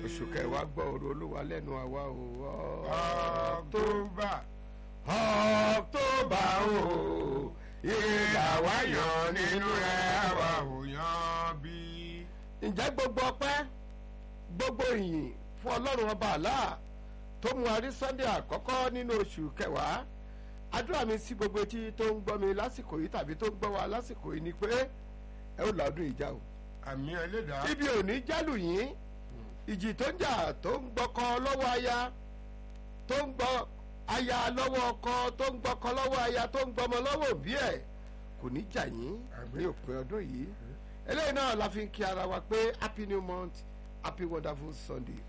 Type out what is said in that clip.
oṣù kẹwàá gbọ́ ọ̀rọ̀ olúwa lẹ́nu àwa o. October. October o ìgbà wá yàn nínú rẹ̀ àwa wá. ò yan bí. ǹjẹ́ gbogbo ọpẹ́ gbogbo ìyìn fún ọlọ́run ọba àlá tó mú arí sunday àkọ́kọ́ nínú oṣù kẹwàá àdúrà mi sí gbogbo etí tó ń gbọ́ mi lásìkò yìí tàbí tó ń gbọ́ wa lásìkò yìí ni pé ẹ ó làádùn ìjà o àmì ẹlẹ́dàá. ibi òní jálù yín ìjì tó ń jà tó ń gbọ́kọ lọ́wọ́ aya tó ń gbọ́ aya lọ́wọ́ ọkọ tó ń gbọ́kọ lọ́wọ́ aya tó ń gbọ́mọ lọ́wọ́ òbí ẹ̀ kò ní jà yín ní òpin ọdún yìí eléyìí náà la fi ń kí ara wa pé happy new month happy wonderful sunday